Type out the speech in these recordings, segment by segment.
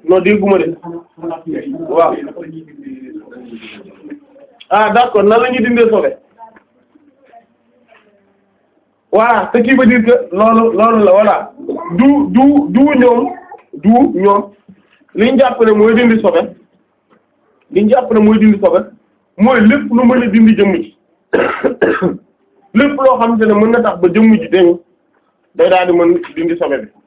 non dégguma de waaw ah d'accord nan la ñuy dindee sobe voilà ce qui veut dire que loolu loolu la voilà du du du ñoom du ñoom li ñu jàpp ne mooy dindi sobe li ñu jàpp ne mooy dindi sobe mooy lépp lu mën a dindi jëmm ji lépp loo xamante ne mën na tax ba jëmm ji dañ day daal di mën dindi sobe bi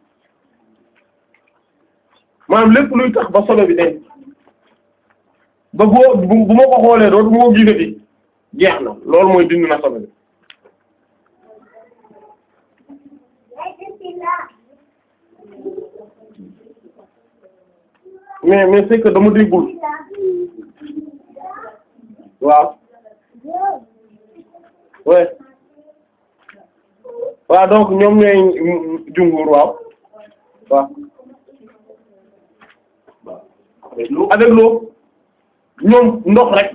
maanaam lépp luy tax ba sobe bi dañ ba boo bu bu ma ko xoolee dootu moo gisati jeex na loolu mooy dindi na sobe bi mais mais c'est que dama déggul waaw ouais waaw donc ñoom ñooy jumhur waaw waaw avec l'eau ñoom ndox rek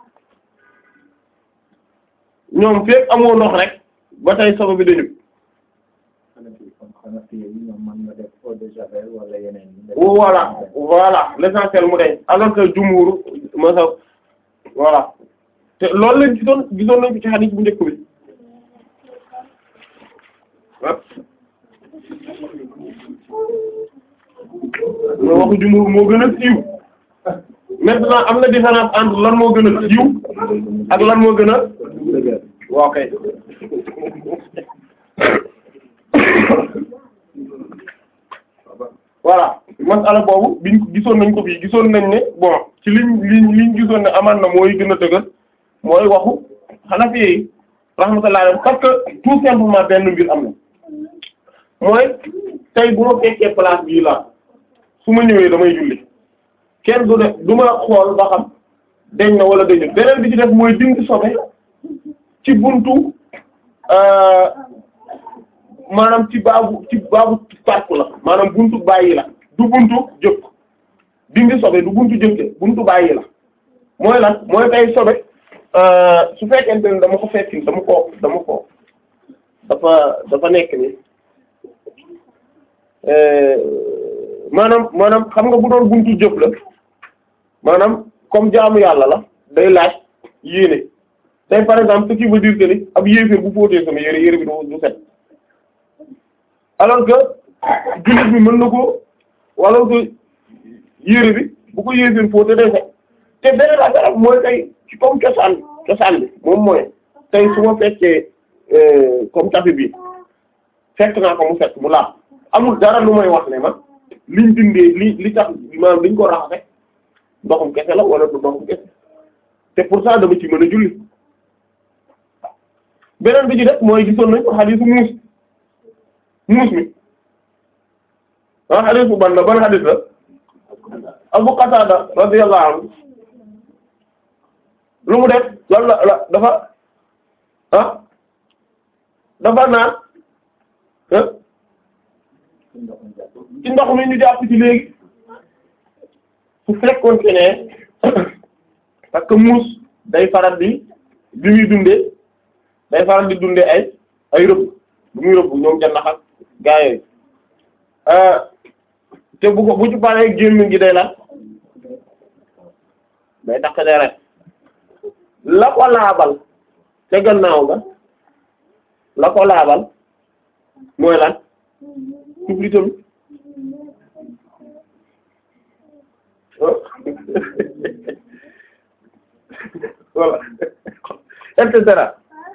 ñoom fekk amoo ndox rek ba tey sobe bi dañu voilà voilà l'essentiel mu deñ alors que jumhur ma sa voilà te loolu lañ gisoon gisoon nañ ko ci hadith bu njëkk bi ah mais waxu jumhur moo gën a siiw maintenant am na différence entre lan moo gën a siiw ak lan moo gën a waaw kay voilà masala boobu biñ gisoon nañ ko fii gisoon nañ ne bon ci liñ liñ liñ gisoon ne amaan na mooy gën a dëgër mooy waxu Hanafi yi rahmatullah alayhi parce que tout simplement benn mbir am na mooy tey bu ma fekkee place bii la su ma ñëwee damay julli kenn du def du ma xool ba xam deñ na wala deñu beneen bi ci def mooy dindi sobe ci buntu maanaam ci baabu ci baabu park la maanaam buntu bàyyi la du buntu jëkk dindi sobe du buntu jëkke buntu bàyyi la mooy lan mooy tey sobe su fekkente ne dama ko fekki dama ko dama ko dafa dafa nekk ni maanaam maanaam xam nga bu doon buntu jëf la maanaam comme jaamu yàlla la day laaj yéene tey par exemple ce qui veut dire que ni ab yéeféer bu fóotee sama yére yére bi du du set alors que jullit bi mën na ko wala que yére bi bu ko yéeféer fóotee day set te beneen affaire mooy tey ci comme cosaan cosaan bi moom mooy tey su ma fekkee comme tapis bi fekk naa ko mu set mu laab amul dara lu may wax ne ma liñ dindee li li tax maanaam liñ ko raxase ndoxum kese la wala du ndoxum kese te pourtant dama ci mën a julli beneen bi ci def mooy gisoon nañ ko xadiisu muus muus mi ah xadiisu ban la ban xadiis la Abu Qatada radiyallahu anhu lu mu def lan la la dafa ah dafa naan ci ndox mi ñu jàpp ci léegi su fekkoon ci ne parce que muus day faral di bi muy dundee day faral di dundee ay ay rëbb bu muy rëbb ñoom jannax ak gaa yooyu te bu ko bu ci paree gémmiñ gi day la day takk deret la ko laabal te gannaaw ga la ko laabal mooy lan tufli tamit voilà et cetera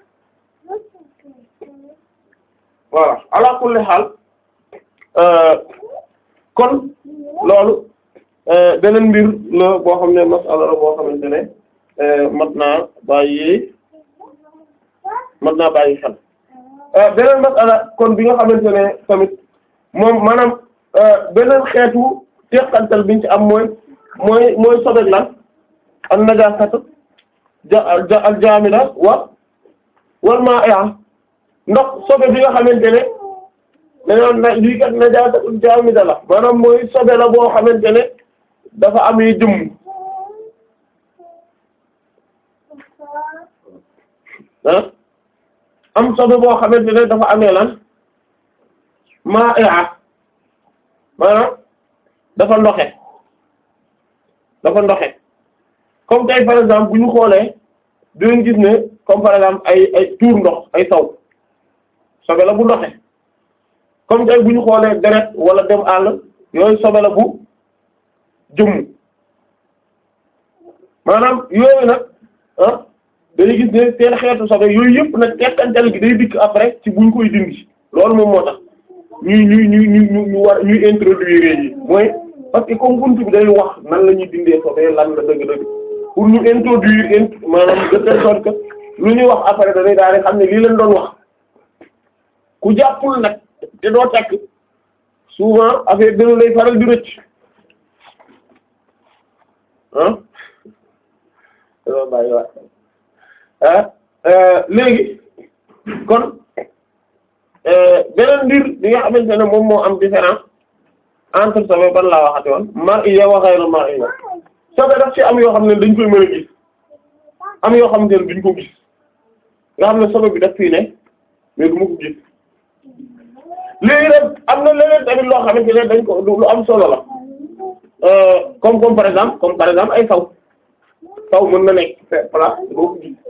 voilà ala kulli xaal kon loolu beneen mbir la boo xam ne masala la boo xamante ne mat naa bàyyi mat naa bàyyi xel beneen masala kon bi nga xamante ne tamit moom maanaam beneen xeetu teqantal biñ ci am mooy mooy mooy sobek lan an najasatu ja al jaamida wa wal ma'a ndox sobe bi nga xamante ne dañoo na lii kat najasatu jaamida la maanaam mooy sobe la boo xamante ne dafa am yi jëmm ah am sobe boo xamante ne dafa amee lan ma'a maanaam dafa ndoxe dafa ndoxe comme tey par exemple bu ñu xoolee dinañ gis ne comme par exemple ay ay tuur ndox ay saw sobe la bu ndoxe comme tey bu ñu xoolee deret wala dem àll yooyu sobe la bu jëmm maanaam yooyu nag ah dañuy gis ne seen xeetu sobe yooyu yëpp nag tekkantal gi day dikk après ci buñ koy dindi loolu moom moo tax ñuy ñuy ñuy ñu ñu war ñuy introduire yi mooy parce que comme buntu bi day wax nan la ñuy dindee sobe lan la dëgg-dëgg pour ñu introduire int maanaam de telle sorte que lu ñuy wax après dañuy daal di xam ne lii leen doon wax ku jàppul nag te doo tekk souvent affaire dina lay faral di rëcc ah dama bàyyi waat ah léegi kon beneen mbir bi nga xamante ne moom moo am différence entre sobe ban laa waxati woon mar'iyya wa ghayru mar'iyya sobe daf ci am yoo xam ne dañ koy mën a gis am yoo xamante ne duñ ko gis nga xam ne sobe bi daf fii ne mais du ma ko gis léegi nag am na leneen tamit loo xamante ne dañ ko lu am solo la comme comme par exemple comme par exemple ay saw saw mën na nekk place boo ko gis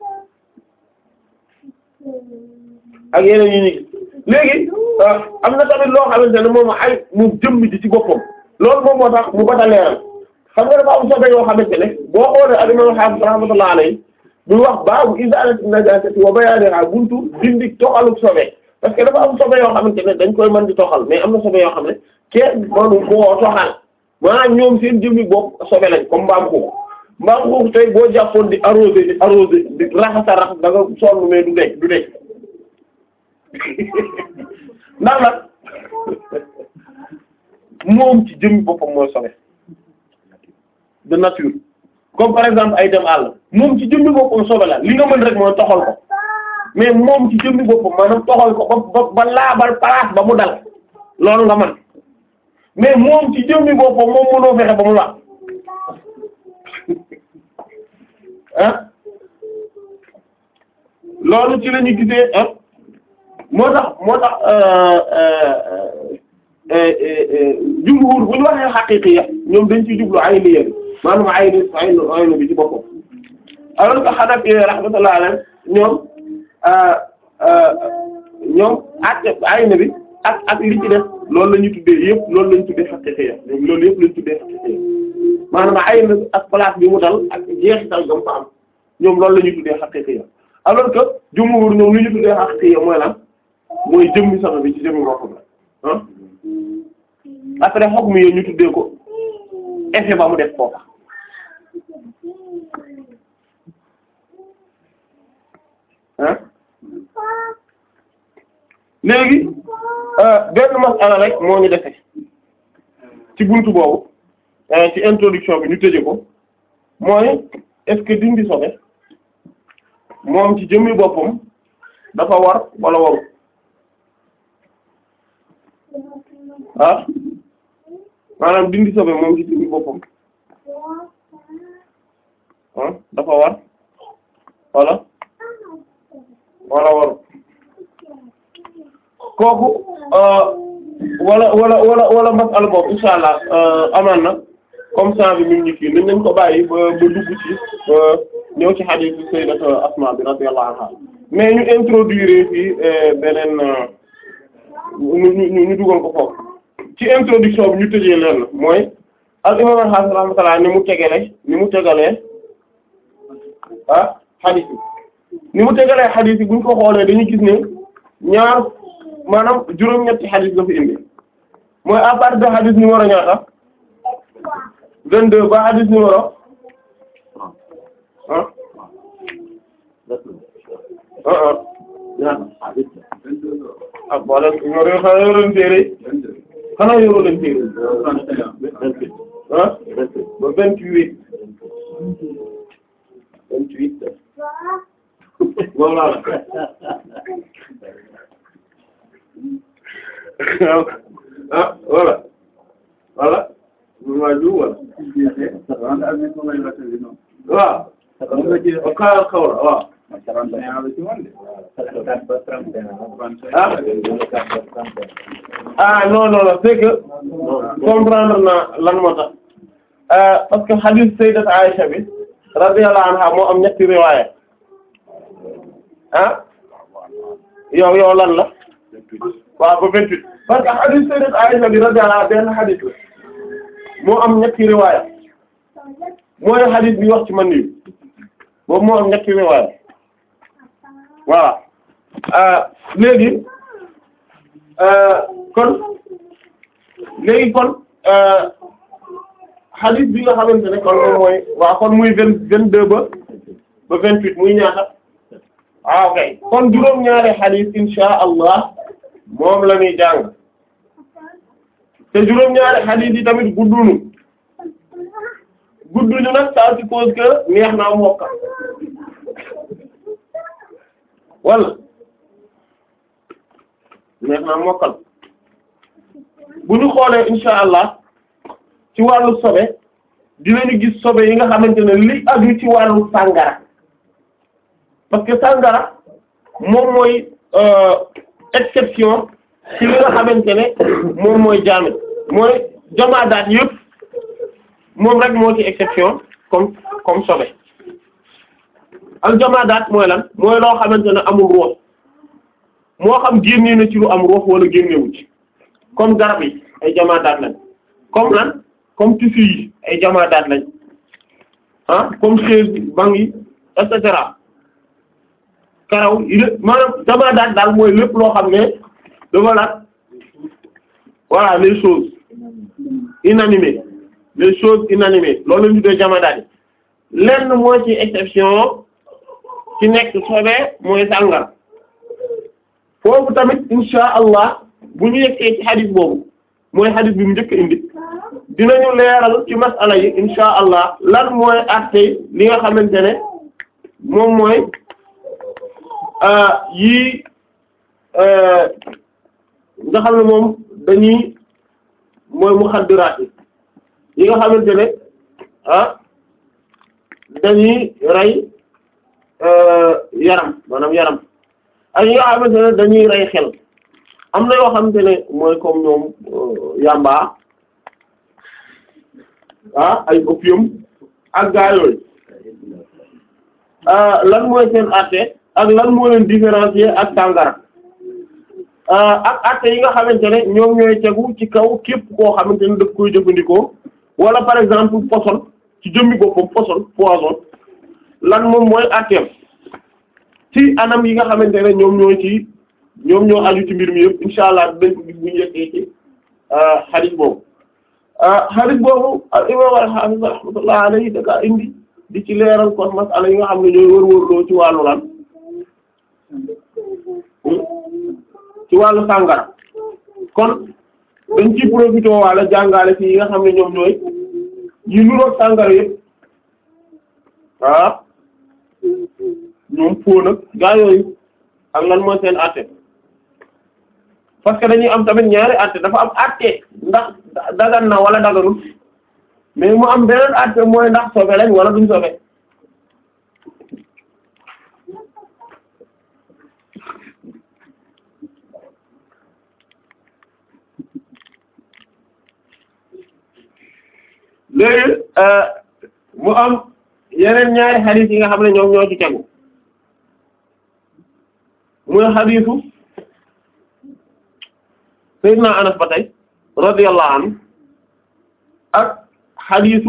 ak yeneen yi ñu gis léegi am na tamit loo xamante ne moom ay mu jëmm ji ci boppam loolu moom moo tax mu bata leeral xam nga dafa am sobe yoo xamante ne boo xoolee al imam Hafiz rahmatullah alayhi bu wax baabu izalati najasati wa bayaniha buntu dindi toxalu sobe parce que dafa am sobe yoo xamante ne dañ koy mën di toxal mais am na sobe yoo xam ne kenn mënu koo toxal maanaam ñoom seen jëmmi bopp sobe lañ comme mbaam xuux mbaam xuux tey boo jàppoon di arrosé di arrosé di raxasa rax da nga sonn mais du dekk du dekk ndax nag moom ci jëmmi boppam mooy sobe de nature comme par exemple ay dem àll moom ci jëmmi boppam sobe la li nga mën rek mooy toxal ko mais moom ci jëmmi boppam maanaam toxal ko ba ba laabal place ba mu dal loolu nga mën mais moom ci jëmmi boppam moom mënoo fexe ba mu laab ah loolu ci la ñu gisee ah moo tax moo tax jumhur bu ñu waxee xaqiiqiya ñoom dañ ciy jublu ayniya maanaam ayni aynu aynu bi ci boppam alors que Hanafi rahmatullah alayhi ñoom ñoom ak ayni bi ak ak li ci def loolu la ñu tuddee yëpp loolu la ñu tuddee xaqiiqiya ñoom loolu yëpp la ñu tuddee xaqiiqiya maanaam ayni ak place bi mu dal ak jeexital gam fa am ñoom loolu la ñu tuddee xaqiiqiya alors que jumhur ñoom li ñu tuddee xaqiiqiya mooy lan mooy jëmmi sama bi ci jëmmi boppam la ah après xoog mi ñu tuddee ko effet ba mu def foofa ah léegi benn masala rek moo ñu defe ci buntu boobu ci introduction bi ñu tëje ko mooy est-ce que dindi sobe moom ci jëmmi boppam dafa war wala waru ah maanaam dindi sobe moom ci jëmmi boppam ah dafa war wala wala waru kooku wala wala wala wala masala boobu insha allah amaan na comme ça bi ñu kii nañ nañ ko bàyyi ba ba dugg ci ñëw ci hadith bi sayyidatu Asma bi radiyallahu anha mais ñu introduire fii beneen ñu ñu ñu dugal ko foofu ci introduction bi ñu tëjee leen la mooy al imam al-Hafiz rahmatullah ni mu tegale ni mu tegalee ah hadith yi ni mu tegalee hadith yi bu ñu ko xoolee dañuy gis ne ñaar maanaam juróom-ñetti hadith la fi indi mooy à partir de hadith numéro ñaata 22 ba hadith numéro ah ah ah ñaata ah boole ñoo yor xanaa yoroon téere xanaa yoroo leen téere ah ba 28 28 moom laa la ah voilà voilà maa ju wala waaw xaaral xaw la waaw ah non non non c'est que comprendre naa lan moo tax parce que hadith sayyidat Aisha bi radiyallahu anha moo am ñetti riwaaya ah yow yow lan la waaw ba vingt-huit parce que hadith sayyidat Aisha bi radiyallahu anha benn hadith la moo am ñetti riwaaya mooy hadith bi wax ci man nii boobu moo am ñetti riwaaya voilà léegi kon léegi kon hadith bi nga xamante ne kon moom mooy waaw kon muy vingt vingt deux ba ba vingt huit muy ñaata ah ok kon juróom-ñaari hadith insha allah moom la ñuy jàng te juróom-ñaari hadith yi tamit guddunu gudduñu nag ça suppose que neex naa mokka wala neex naa mokkal bu ñu xoolee insha allah ci wàllu sobe dinañu gis sobe yi nga xamante ne li aju ci wàllu sàngara parce que sàngara moom mooy exception ci li nga xamante ne moom mooy jaamit mooy jamaadaat yëpp moom rek moo ci exception comme comme sobe al jamaadaat mooy lan mooy loo xamante ne amul ruux moo xam génnee na ci lu am ruux wala génnewu ci comme garab yi ay jamaadaat lañ comme lan comme tissu yi ay jamaadaat lañ ah comme chaise banc yi et cetera karaw yi lépp maanaam jamaadaat daal mooy lépp loo xam ne dafa laat voilà les choses inanimées les choses inanimées loolu la ñu tuddee jamaadaat yi lenn moo ci exception ci nekk sobe mooy sàngara foofu tamit insha allah bu ñu yeggee ci xadis boobu mooy xadis bi mu njëkk indi dinañu leeral ci masala yi insha allah lan mooy àtte li nga xamante ne moom mooy yii nga xam ne moom dañuy mooy muxaddiraat yi yi nga xamante ne ah dañuy rey yaram maanaam yaram ak yi nga xamante ne dañuy rey xel am na yoo xamante ne mooy comme ñoom yamba ah ay opium ak gaa yooyu lan mooy seen àtte ak lan moo leen différencier ak sàngara ak àtte yi nga xamante ne ñoom ñooy tegu ci kaw képp koo xamante ne daf koy jëfandikoo wala par exemple poison ci jëmmi boppam poison poison lan moom mooy àtteem ci anam yi nga xamante ne ñoom ñoo ci ñoom ñoo aju ci mbir mi yëpp insha allah dañ ko gis bu ñu yeggee ci hadith boobu hadith boobu al imam al-hafiz rahmatullah alayhi da ka indi di ci leeral kon masala yi nga xam ne ñooy wër-wërloo ci wàllu lan ci wàllu sàngara kon dañ ci profité wala jàngale ci yi nga xam ne ñoom ñooy yi nuroog sàngara yëpp ah ñoom foo nag gaa yooyu ak lan mooy seen àtte parce que dañuy am tamit ñaari àtte dafa am àtte ndax dagan na wala daganul mais mu am beneen àtte mooy ndax sobe lañ wala duñ sobe léegi mu am yeneen ñaari xadiis yi nga xam ne ñoom ñoo ci tegu muy xadiisu Seydina Anas ba tey radiyallahu anhu ak xadiisu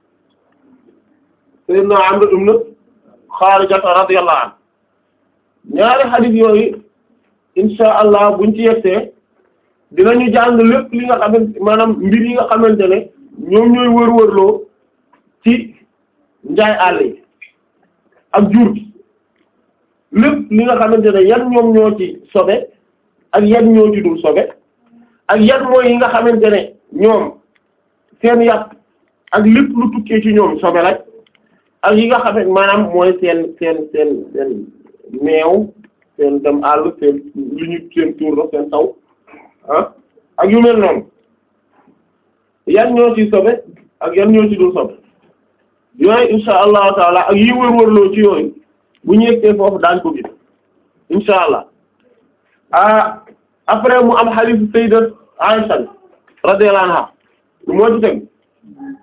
Seydina Amr ibn Xaarija radiyallahu anhu ñaari xadiis yooyu insha allah buñ ci yegsee dinañu jàng lépp li nga xamante maanaam mbir yi nga xamante ne ñoom ñooy wër-wërloo ci njaay àll yi ak jur gi lépp li nga xamante ne yan ñoom ñoo ci sobe ak yan ñoo ci dul sobe ak yan mooy yi nga xamante ne ñoom seen yàpp ak lépp lu tukkee ci ñoom sobe lañ ak yi nga xamante maanaam mooy seen seen seen seen meew seen dem àll seen li ñu seen tuur la seen taw ah ak yu mel noonu yan ñoo ci sobe ak yan ñoo ci dul sobe yooyu insha allahu taala ak yi wër-wërloo ci yooyu bu ñu yeggee foofu daañ ko gis insha allah ah après mu am hadith sayyidat Aisha radiyallahu anha moo ci teg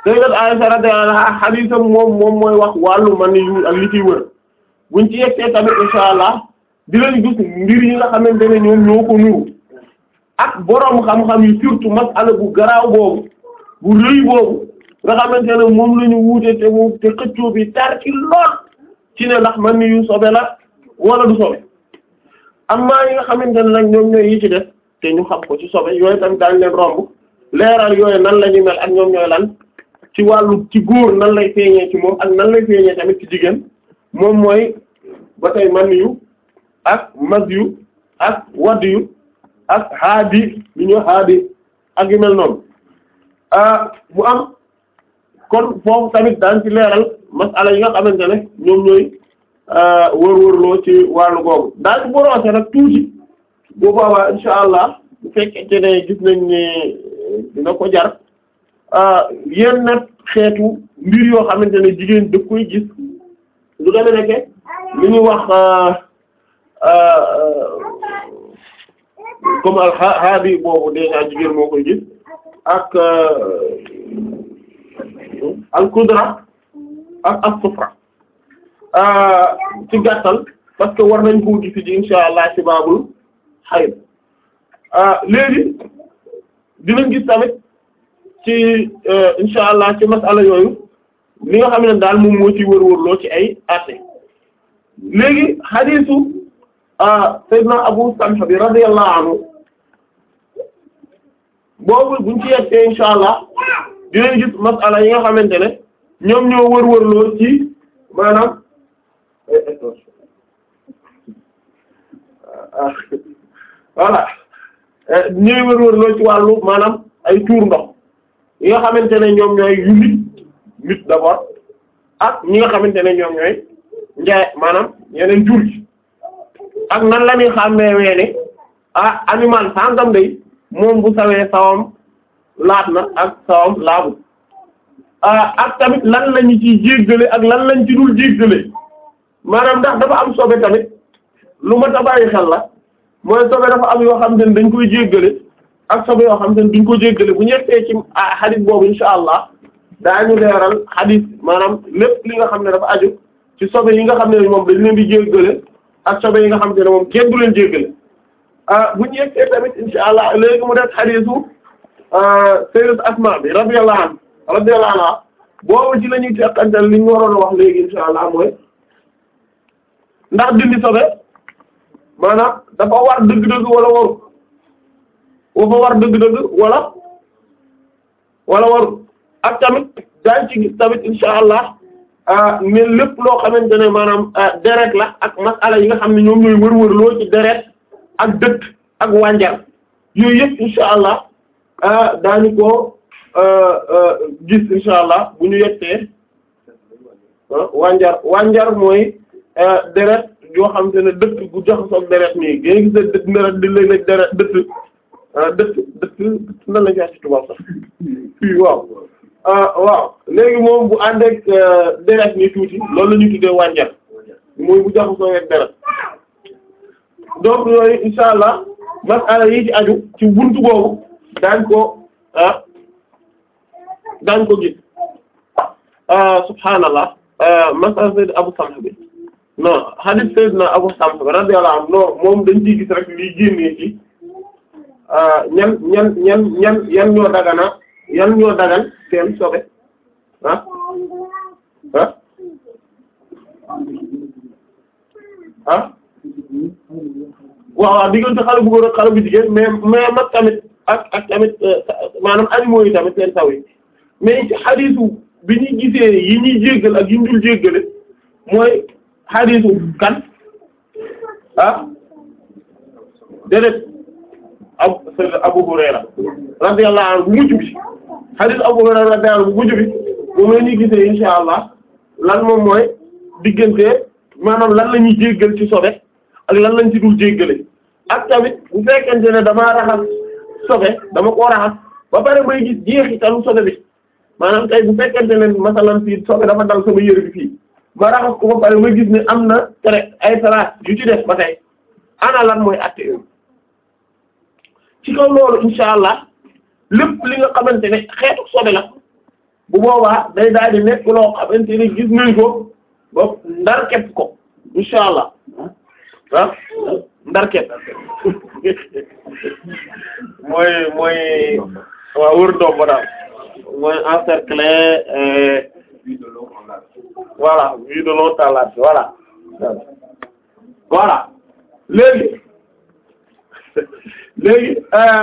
sayyidat Aisha radiyallahu anha xadiisam moom moom mooy wax wàllu man yu ak li ciy wër buñ ci yegsee tamit insha allah dinañ gis mbir yi nga xamante ne ñoom ñoo ko nuru ak boroom xam-xam yi surtout masala bu garaaw boobu bu rëy boobu nga xamante ne moom la ñu wuute te mu te xëccoo bi tar ci lool ci ne ndax man yu sobe la wala du sobe amma yi nga xamante ne nag ñoom ñooy yi ci def te ñu xam ko ci sobe yooyu tamit daañ leen romb leeral yooyu nan la ñuy mel ak ñoom ñooy lan ci wàllu ci góor nan lay feeñee ci moom ak nan lay feeñee tamit ci jigéen moom mooy ba tey man yu ak mas yu ak wadd yu ak haadi yu ñu haadi ak yu mel noonu bu am kon foofu tamit daan ci leeral masala yi nga xamante ne ñoom ñooy wër-wërloo ci wàllu googu daal ci boroose nag tuuti bu boobaa insha allah bu fekkente ne gis nañ ne dina ko jar yenn nag xeetu mbir yoo xamante ne jigéen daf koy gis lu deme nekke li ñuy wax comme al haadi boobu déjà jigéen moo koy gis ak al kudra ak as sufra ci gàttal parce que war nañ koo gis ji insha allah ci baabul xayd léegi dinañ gis tamit ci insha allah ci masala yooyu li nga xam ne daal moom moo ci wër-wërloo ci ay àtte léegi xadiisu sayyidina Abu Samha bi radiyallahu anhu boobu buñ ci yeggee insha allah dinañ gis masala yi nga xamante ne ñoom ñoo wër-wërloo ci maanaam voilà ñooy wër-wërloo ci wàllu maanaam ay tuur ndox yi nga xamante ne ñoom ñooy yu nit nit d'abord ak ñi nga xamante ne ñoom ñooy njaay maanaam yeneen jur gi ak nan la ñuy xàmmee weene ah animal sangam day moom bu sawee sawam laat na ak sawam laabu ak tamit lan lañu ciy jéggale ak lan lañ ci dul jéggale maanaam ndax dafa am sobe tamit lu ma ta bàyyi xel la mooy sobe dafa am yoo xam ne dañ koy jéggale ak sobe yoo xam ne duñ ko jéggale bu ñettee ci xadis boobu insha allah daañu leeral xadis maanaam lépp li nga xam ne dafa aju ci sobe yi nga xam ne moom dañ leen di jéggale ak sobe yi nga xam ne moom kenn du leen jéggale bu ñu yeggee tamit insha allah léegi mu def xadisu sayyidat Asma bi radiyallahu anha radiyallahu anha boobu ci la ñuy teqantal li ñu waroon a wax léegi insha allah mooy ndax dindi sobe maanaam dafa war dëgg-dëgg wala waru dafa war dëgg-dëgg wala wala waru ak tamit daañ ci gis tamit insha allah ne lépp loo xamante ne maanaam deret la ak masala yi nga xam ne ñoom ñooy wër-wër loo ci deret ak dëkk ak wànjar yooyu yëpp insha allah daañu ko gis insha allah bu ñu yettee wànjar wànjar mooy deret yoo xam te ne dëkk bu jaxasoo ak deret nii nga gis ne dëkk deret di léeg-léeg deret dëkk dëkk dëkk nan la ñu ci tubaab sax fii waaw waaw léegi moom bu ànd ak deret ni tuuti loolu la ñuy tuddee wànjar mooy bu jaxasoo ak deret donc yooyu insha allah masala yi ci aju ci buntu boobu daañ ko ah daañ ko gis subhaanallah masala sayyid Abu Samh bi non hadith sayyidna Abu Samh bi radiyallahu anhu non moom dañ ciy gis rek liy génnee ci ñan ñan ñan ñan yan ñoo dagana yan ñoo dagan seen sobe ah ah ah waaw waaw diggante xale bu góor ak xale bu jigéen mais mais mag tamit ak ak tamit maanaam animaux yi tamit seen saw yi mais ci xadiisu bi ñuy gisee yi ñuy jéggal ak yi ñu dul jéggale mooy xadiisu kan ah déedéet ab Abu Hurayra radiyallahu anhu bu mujj bi xadiis Abu Hurayra radiyallahu anhu bu mujj bi moom la ñuy gisee insha allah lan moom mooy diggante maanaam lan la ñuy jéggal ci sobe ak lan lañ ci dul jéggale ak tamit bu fekkente ne damaa raxas sobe dama koo raxas ba pare may gis jeexitalu sobe bi maanaam tey bu fekkente ne masalan fii sobe dafa dal sama yére bi fii ma raxas ko ba pare may gis ne am na tere ay salaat yu ci def ba tey ana lan mooy atte yooyu ci kaw loolu insha allah lépp li nga xamante ne xeetu sobe la bu boobaa day daal di nekk loo xamante ne gis nañ ko ba ndar képp ko insha allah ah ndar képp mooy mooy waaw wër ndoom ba daal mooy encercler voilà vue de l'eau à la voilà voilà léegi léegi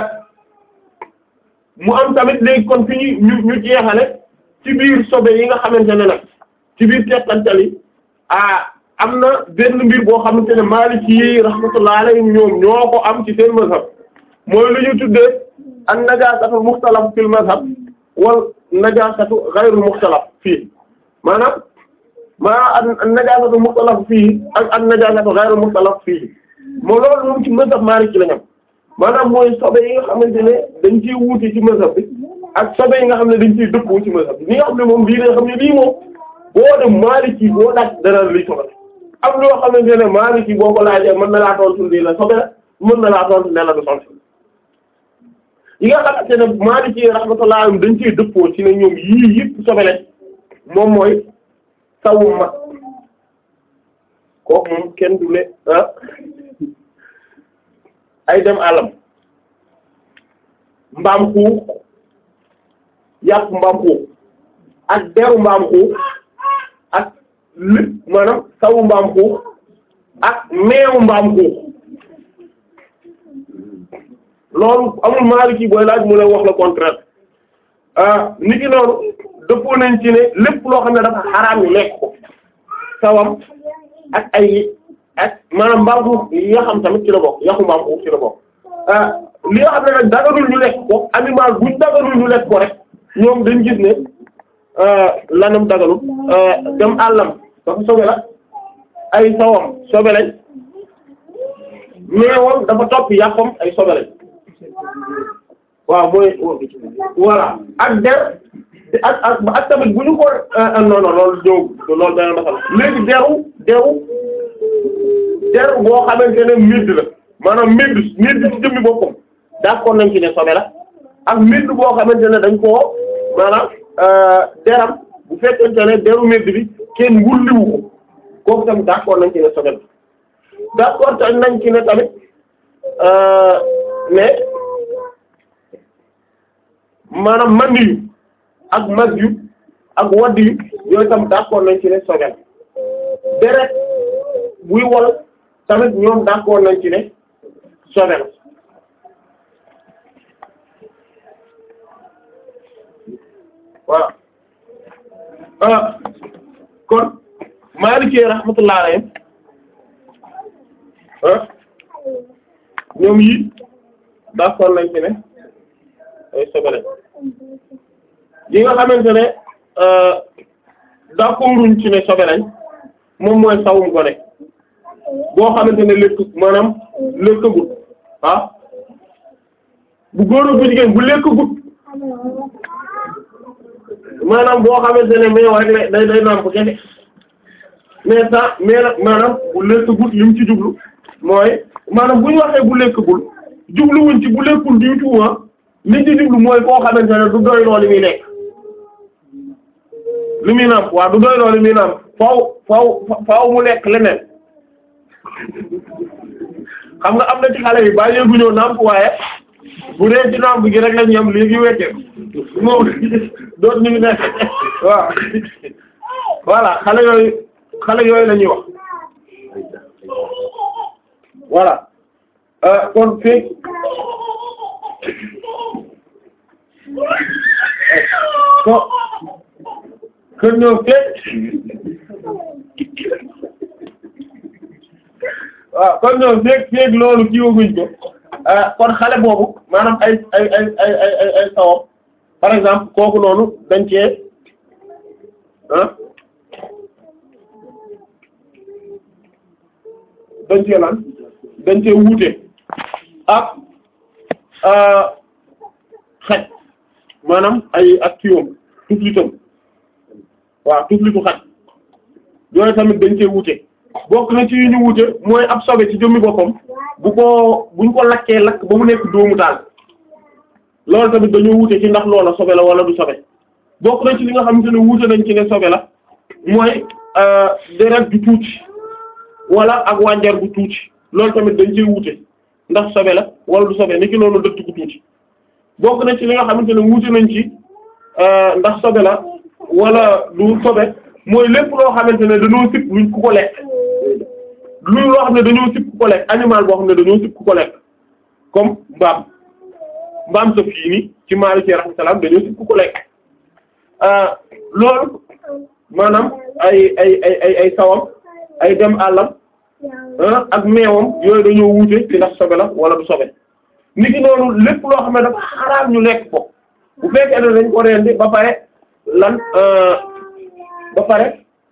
mu am tamit léegi kon fi ñu ñu jeexale ci biir sobe yi nga xamante ne nag ci biir teqantal yi ah am na benn mbir boo xamante ne Maliki yi rahmatullah alayhim ñoom ñoo ko am ci seen mazhab mooy lu ñu tuddee an najasatu mukhtalaf fil mazhab wal najasatu ghayru mukhtalaf fii maanaam maanaam an najasatu mukhtalaf fii ak an najasatu ghayru mukhtalaf fii moo loolu moom ci mazhab Maliki la ñam maanaam mooy sobe yi nga xamante ne dañ ciy wuute ci mazhab bi ak sobe yi nga xam ne dañ ciy dëppoo ci mazhab bi li nga xam ne moom lii nga xam ne lii moom boo dem Maliki boo laaj dara liy sobe am loo xamante ne Maliki boo ko laajee mën na laa tontu lii la sobe la mën na laa tontu ne la du sobe yi nga xamante ne Maliki rahmatullah dañ ciy dëppoo ci ne ñoom yii yëpp sobe lañ moom mooy sawu mag kooku moom kenn du ne ah ay dem àllam mbaam xuux yàpp mbaam xuux ak deru mbaam xuux ak lépp maanaam sawu mbaam xuux ak meewu mbaam xuux loolu amul Maliki booy laaj mu ne wax le contraire ah nit ki noonu dëppoo nañ ci ne lépp loo xam ne dafa xaraam ñu lekk ko sawam ak ay ak maanaam mbaam xuux yi nga xam tamit ci la bokk yaxu mbaam xuux ci la bokk li nga xam ne nag daganul ñu lekk ko animal buñ daganul ñu lekk ko rek ñoom dañ gis ne lanam daganul dem àllam dafa sobe la ay sawam sobe lañ meewam dafa topp yàqam ay sobe lañ waaw mooy voilà ak der ak ak ak tamit bu ñu ko non non loolu ñëw loolu dana defal léegi deru deru deru boo xamante ne midd la maanaam midd midd ci jëmmi boppam d'accord nañ ci ne sobe la ak midd boo xamante ne dañ koo maanaam deram bu fekkente ne deru midd bi kenn wulliwu ko kooku tamit d'accord nañ ci ne sobe la d'accord te nañ ci ne tamit mais maanaam mandi yu ak mag yu ak wadd yu yooyu tam d'accord nañ ci ne sobe la deret buy wol tamit ñoom d'accord nañ ci ne sobe la voilà ah kon Maliki rahmatullah alayhi ah ñoom yi d'accord nañ ci ne ay sobe lañ yi nga xamante ne d'accorduñ ci ne sobe lañ moom mooy sawum gone boo xamante ne lekk maanaam lekkagut ah bu góor bu jigéen bu lekkagut maanaam boo xamante ne mais rek la day day nàmp kese mais ça mais nag maanaam bu lekkagut li mu ci jublu mooy maanaam bu ñu waxee bu lekkagul jubluwuñ ci bu lekkul du tout ah li ci jublu mooy koo xamante ne du doy loo li muy lekk li muy nàmp waaw du doy loo li muy nàmp faaw faaw faaw mu lekk leneen xam nga am na ci xale yi bàyyi gu ñëw nàmp waaye bu dee ci nàmp gi rek la ñu am léegi wecce moom doot ñu ngi nekk waaw voilà xale yooyu xale yooyu la ñuy wax voilà kon fii ko kon ñoom fekk waaw kon ñoom fekk fekk loolu kii waguñ ko kon xale boobu maanaam ay ay ay ay ay ay ay sawam par exemple kooku noonu dañ cee ah dañ cee lan dañ cee wuute ak xaj maanaam ay ak kiiwam tuflitam waaw tuflitu xaj yooyu tamit dañ cee wuute bokk na ci yu ñu wuute mooy ab sobe ci jëmmi boppam bu ko buñ ko lakkee lakk ba mu nekk dóomu taal loolu tamit dañoo wuute ci ndax loola sobe la wala du sobe bokk na ci li nga xamante ne wuute nañ ci ne sobe la mooy deret ju tuuti wala ak wànjar bu tuuti loolu tamit dañ ciy wuute ndax sobe la wala du sobe ni ki noonu dëtt gu tuuti bokk na ci li nga xamante ne wuute nañ ci ndax sobe la wala du sobe mooy lépp loo xamante ne dañoo sib luñ ku ko lekk lu loo xam ne dañoo sib ku ko lekk animal boo xam ne dañoo sib ku ko lekk comme mbaam mbaam sëf yii ni ci Maalik rahmatullah dañoo sib ku ko lekk loolu maanaam ay ay ay ay ay sawam ay dem àllam ak meewam yooyu dañoo wuute ci ndax sobe la wala du sobe nit ki noonu lépp loo xam ne dafa xaraam ñu lekk ko bu fekkee ne dañ ko rendi ba pare lan ba pare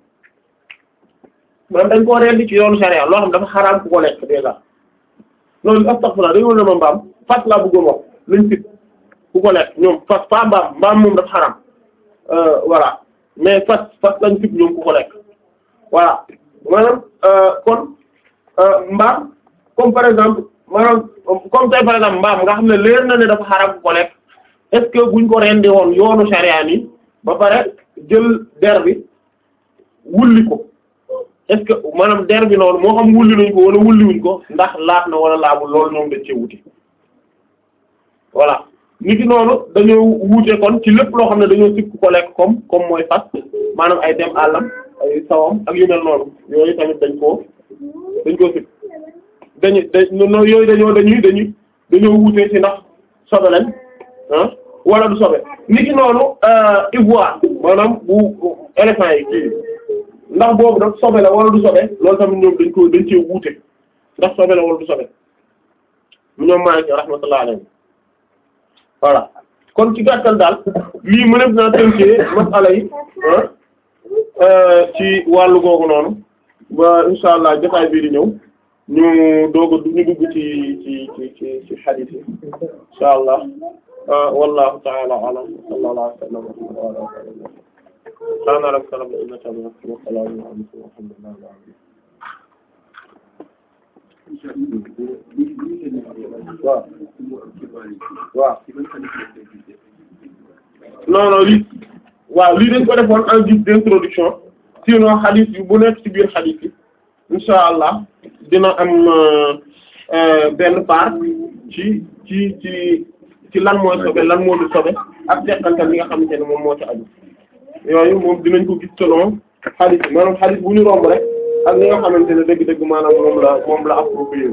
man dañ koo rendi ci yoonu sharia loo xam dafa xaraam ku ko lekk déjà loolu astaghfirullah dañoo ne ma mbaam fas laa bëggoon wax lañ sit ku ko lekk ñoom fas pas mbaam mbaam moom dafa xaraam voilà mais fas fas lañ sit ñoom ku ko lekk voilà maanaam kon mbaam comme par exemple maanaam comme tey par exemple mbaam nga xam ne leer na ne dafa xaraam ku ko lekk est-ce que buñ ko rendi woon yoonu sharia ni ba pare jël der bi wulli ko est-ce que maanaam der bi noonu moo xam wulli nañ ko wala wulliwuñ ko ndax laat na wala laabul loolu ñoom dañ cee wuti voilà nit ki noonu dañoo wuute kon ci lépp loo xam ne dañoo sikk ko lekk comme comme mooy fas maanaam ay dem àllam ay sawam ak yu mel noonu yooyu tamit dañ koo dañ koo sikk dañu da no yooyu dañoo dañuy dañuy dañoo wuute ci ndax sobe lañ ah wala du sobe nit ki noonu ivoire maanaam bu éléphant yi kii ndax boobu nag sobe la wala du sobe loolu tamit ñoom dañ ko dañ cee wuute ndax sobe la wala du sobe ñoom maa ngi rahmatullah alayhi voilà kon ci gàttal daal lii mënees naa tënkee masala yi ci wàllu googu noonu ba insha allah jotaay bii di ñëw ñu doog a ñu dugg ci ci ci ci ci hadith yi insha allah wallahu ta'ala a'lam sallallahu alayhi wa sallam wa ala alihi subhana rabbika rabbil izzati amma yasifun wa salamun ala al-mursalin walhamdulillahi rabbil alamin waaw waaw non non lii waaw lii dañ ko defoon en guise d'introduction sinon hadith yu bu nekk ci biir hadith yi insha allah dina am benn part ci ci ci ci lan mooy sobe lan moo du sobe ak teqantal li nga xamante ne moom moo ci aju yooyu moom dinañ ko gis selon hadith yi maanaam hadith bu ñu romb rek ak li nga xamante ne dëgg-dëgg maanaam moom la moom la approprié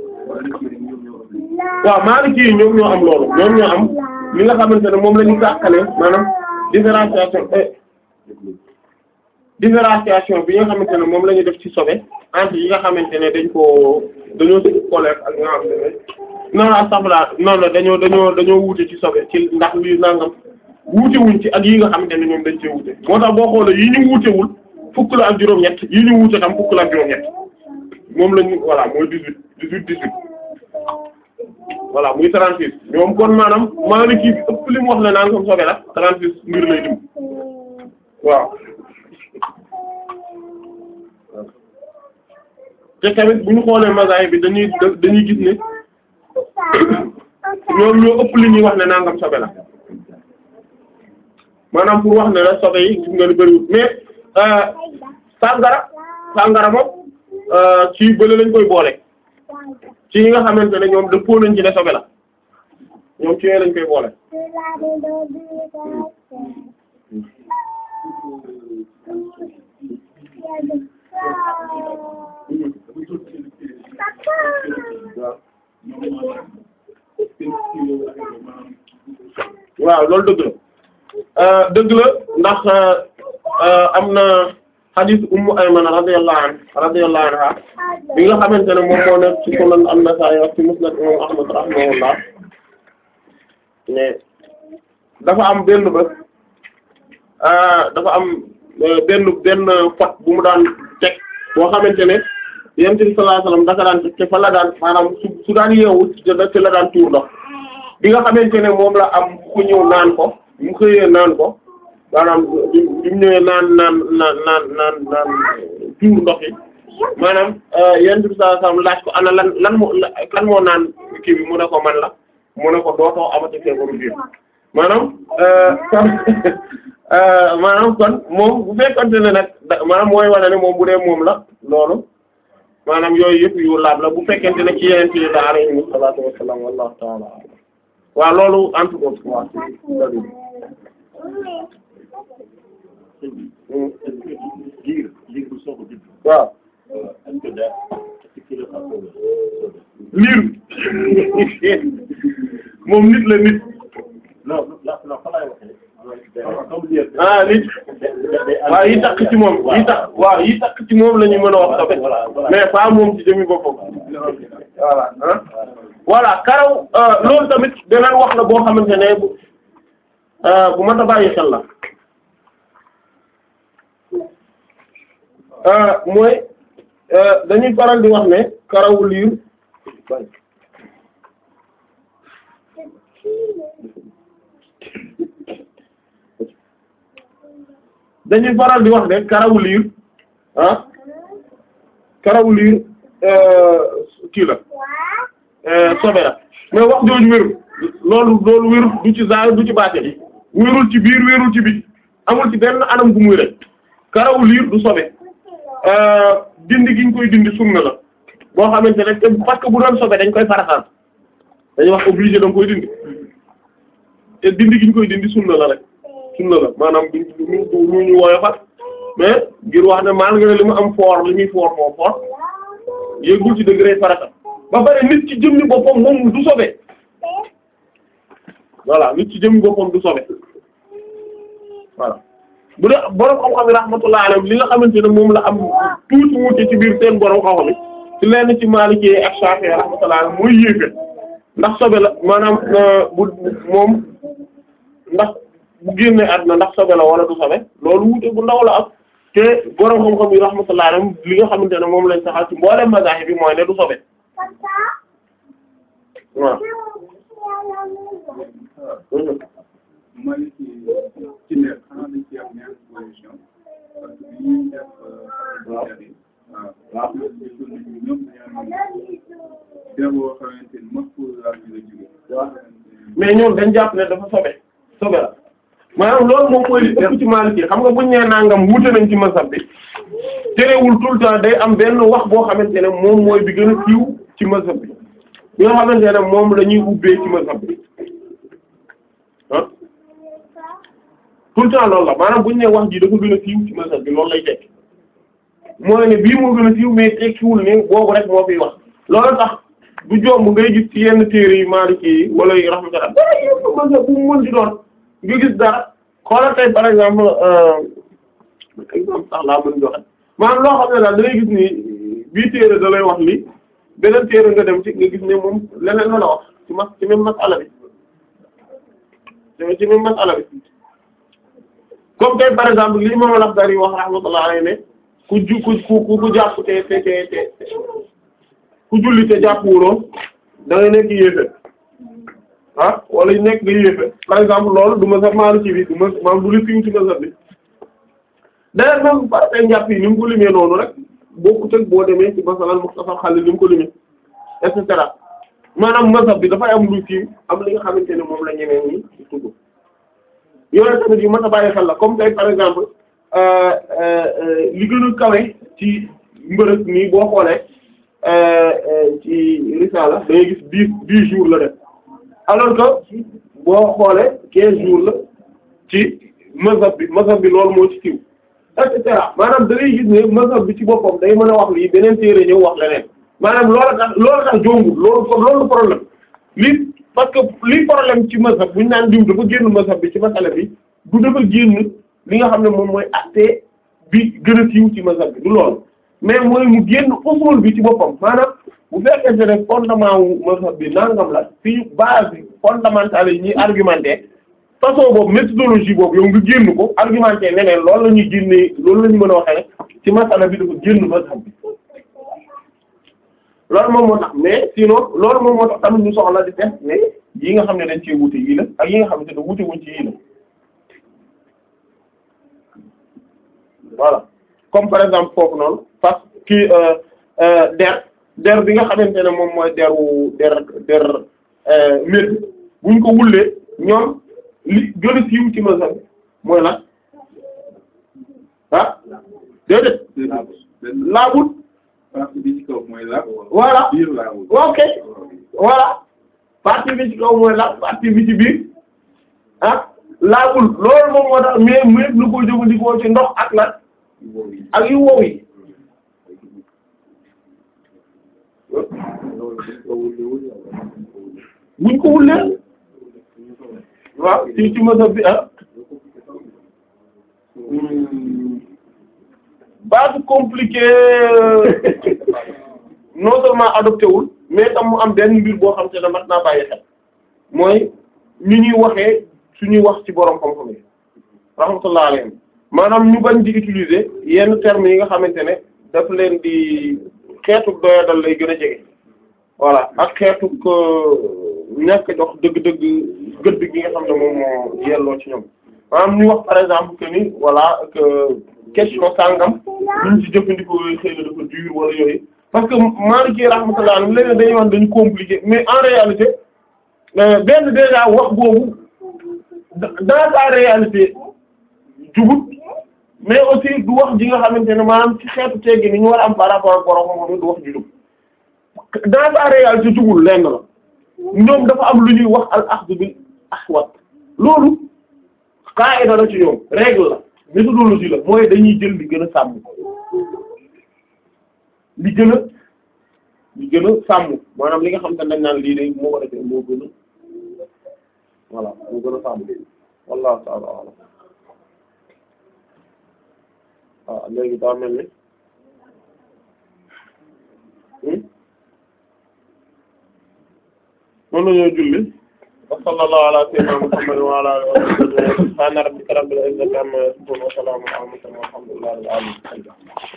waaw Maliki yi ñoom ñoo am loolu ñoom ñoo am li nga xamante ne moom la ñu tàqale maanaam différenciation différenciation bi nga xamante ne moom la ñu def ci sobe entre yi nga xamante ne dañ koo dañoo ci colère ak nga xamante ne non astafurlah non non dañoo dañoo dañoo wuute ci sobe ci ndax lii nangam wuute wuñ ci ak yi nga xamante ne ñoom dañ cee wuute moo tax boo xoolee yi ñu wuutewul fukk la ak juróom-ñett yi ñu wuute tam fukk la ak juróom-ñett moom lañu voilà mooy dix-huit dix-huit dix-huit voilà muy trente-six ñoom kon maanaam Maliki bi ëpp li mu wax ne naan comme sobe la trente-six mbir lay dim waaw te tamit bu ñu xoolee mazahib bi dañuy dañuy gis ne ñoom ñoo ëpp li ñuy wax ne nangam sobe la maanaam pour wax ne la sobe yi gis nga ni bëriwul mais sàngara sàngara moom ci bële lañ koy boole ci ñi nga xamante ne ñoom dëppoo nañ ci ne sobe la ñoom ci yooyu lañ koy boole waaw loolu dëgg la dëgg la ndax am na hadith ummu aymana radiyallahu anha radiyallahu anha bi nga xamante ne moom moo nekk ci sunan an-nasa'i ak ci musnad imam ahmad rahimahullah mais dafa am benn bés dafa am benn benn pot bu mu daan teg boo xamante ne yonent bi sallallahu alayhi wasallam daka daan teg te fa la daan maanaam su su daan yeewu ci la daan tuur ndox bi nga xamante ne moom la am ku ñëw naan ko mu xëyee naan ko maanaam bi bi mu ñëwee naan naan naan naan naan naan tuur ndox yi maanaam yonent bi sallallahu alayhi wasallam laaj ko ana lan lan moo kan moo naan kii bi mu ne ko man la mu ne ko dootoo amati feebaru biir maanaam kon maanaam kon moom bu fekkonte ne nag maanaam mooy wane ne moom bu dee moom la loolu maanaam yooyu yëpp yu laab la bu fekkente ne ci yeneen ci la alayhi salaatu wassalaam wallahu ta'ala waaw loolu en tout cas waaw liir liir bu soog a judd. waaw est-ce que daa est-ce que dafa am liir moom nit la nit non non non fa laay waxee. comme liir. ah nit waaw yi takk ci moom yi takk waaw yi takk ci moom la ñu mën a wax tamit mais pas moom ci jëmi boppam voilà ah voilà karaw loolu tamit beneen wax la boo xamante ne bu bu mat a bàyyi xel la mooy dañuy faral di wax ne karawu liir dañuy faral di wax ne karawu liir ah karawu liir kii la sobe la mais wax jooju wérul loolu loolu wérul du ci zaahir du ci baatin wérul ci biir wérul ci biti amul ci benn anam gu muy rek karawu liir du sobe dindi gi ñu koy dindi sunna la boo xamante ne te parce que bu doon sobe dañ koy farataal dañuy wax obligé da nga koy dindi te dindi gi ñu koy dindi sunna la rek sunna la maanaam du du lu ñu woyofal mais ngir wax ne malgré li mu am fort li muy fort moo fort yëgul ci degré farata ba pare nit ci jëmmi boppam moom du sobe voilà nit ci jëmmi boppam du sobe voilà bu dee borom xam-xam yi rahmatullah alayhim li nga xamante ne moom la am tuuti wuute ci biir seen borom xam-xam yi ci lenn ci Maliki ak Shafi'i rahmatullah alayhim mooy yéefe ndax sobe la maanaam bu moom ndax bu génne àdduna ndax sobe la wala du sobe loolu wuute bu ndaw la am te borom xam-xam yi rahmatullah alayhim li nga xamante ne moom lañ saxal ci mboolem mazahib bi mooy ne du sobe waaw. mooy ci ci nekk xanaa dañ ci am ñaari position parce que bi ñuy def waaw waaw gisoon nañu ñoom dañoo am boo xamante ni mos pour la ñu la jóge mais ñoom dañ jàpp ne dafa sobe sobe la maanaam loolu moom mooy li ëpp ci Maliki xam nga buñ nee nangam wute nañ ci mazhab bi terewul tout le temps day am benn wax boo xamante ne moom mooy bi gën a siiw ci mazhab bi bi nga xamante ne moom la ñuy ubbee ci mazhab bi ah tout le temps loolu la maanaam buñ nee wax ji dafa gën a siiw ci mazhab bi loolu lay tekki mooy ne bii moo gën a siiw mais tekkiwul ne boobu rek moo fiy wax loolu tax du jomb ngay gis ci yenn téere yi Maliki yi wala yi rahmatullah dara yëpp mazhab bu mu mën di doon nga gis dara xoolal tey par exemple exemple sax laa mën joxe maanaam loo xam ne daal da ngay gis ni bii téere da lay wax li beneen téere nga dem ci nga gis ne moom leneen la la wax ci mas ci même masala bi ci même masala bi comme tey par exemple li imam al-Akhdari wax rahmatullah alayhi ne ku ju ku ku ku jàpp te te te te ku julli te jàpp wuloo da ngay nekk yéefe ah wala ñu nekk nga yéefe par exemple loolu du ma sax maalu ci bi du ma maam du li fiw ci mazhab bi d'ailleurs même par tey njàpp yi ni mu ko limee noonu rek bokkut ak boo demee ci masalan Muxtasar Xalil ni mu ko limee et cetera maanaam mazhab bi dafay am lu fiw am li nga xamante ne moom la ñeneen ñi ci tudd yooyu tamit yu mat a bàyyi xel la comme tey par exemple li gën a kawe ci mbërëg nii boo xoolee ci risala da ngay gis dix dix jours la def alors que boo xoolee quinze jours la ci mazhab bi mazhab bi loolu moo ci tiw et cetera maanaam da ngay gis ne mazhab bi ci boppam day mën a wax lii beneen téere ñëw wax leneen maanaam loolu tax loolu tax jombul loolu loolu problème li parce que li problème ci mazhab bu ñu naan diw dafa génn mazhab bi ci masala bi du dafa génn li nga xam ne moom mooy acte bi gën a siiw ci mazhab bi du loolu mais mooy mu génn usul bi ci boppam maanaam bu fekkente ne fondement wu mazhab bi nangam la fii base bi fondamentale yi ñuy argumenté façon boobu méthodologie boobu yow nga génn ko argumenté neneen loolu la ñuy génnee loolu la ñu mën a waxee ne ci masala bi dafa génn mazhab bi loolu moom moo tax mais sinon loolu moom moo tax tamit ñu soxla di def mais yi nga xam ne dañ cee wute yii la ak yi nga xam ne da wute wuñ ci yii la voilà comme par exemple foofu noonu parce que der der bi nga xamante ne moom mooy deru der der mbir buñ ko wullee ñoom li gën a siiw ci mazhab bi mooy lan ah déedéet benn laabul partie bi ci kaw mooy laab. voilà biir laabul. ok voilà partie bi ci kaw mooy laab partie bi ci biir ah laabul loolu moom moo tax mais mais lu ko jëfandikoo ci ndox ak lan ak yu wow yi buñ ko wullee waaw ci ci mazhab bi ah baatu compliqué non seulement adopté wul mais tam mu am benn mbir boo xam te ne mat naa bàyyi xel mooy ñu ñuy waxee suñuy wax ci borom xam-xam yi rahmatullah alayhim maanaam ñu bañ di utiliser yenn termes yi nga xamante ne daf leen di xeetu doyadal lay gën a jege voilà ak xeetu ñàkk jox dëgg-dëgg gëdd gi nga xam ne moom moo yelloo ci ñoom maanaam ñu wax par exemple que ni voilà que question sangam ñu ci jëfandikoo xëy na dafa dur wala yooyu parce que Maliki rahmatullah alayhi léegi dañuy wax dañu compliqué mais en réalité benn déjà wax boobu dans sa réalité jubut mais aussi du wax ji nga xamante ne maanaam ci xeetu teggi ni ñu war a am par rapport ak borom moom du wax ju jub dans sa réalité jubul lenn la ñoom dafa am lu ñuy wax al axdu bil ahwat loolu qaida la ci ñoom règle la méthodologie la mooy dañuy jël li gën a sàmm li gën a li gën a sàmm maanaam li nga xam te dañ naan lii de moo ko defee moo gën a voilà moo gën a sàmm wallahu ta'ala a'lam waaw léegi daa mel ni mën nañoo julli wa sallallahu ala sayyidina muhammad wa ala alihi wa sahbihi subhana rabbika rabbil izzati amma yasifun wa salamun ala al mursalin walhamdulillahi rabbil alamin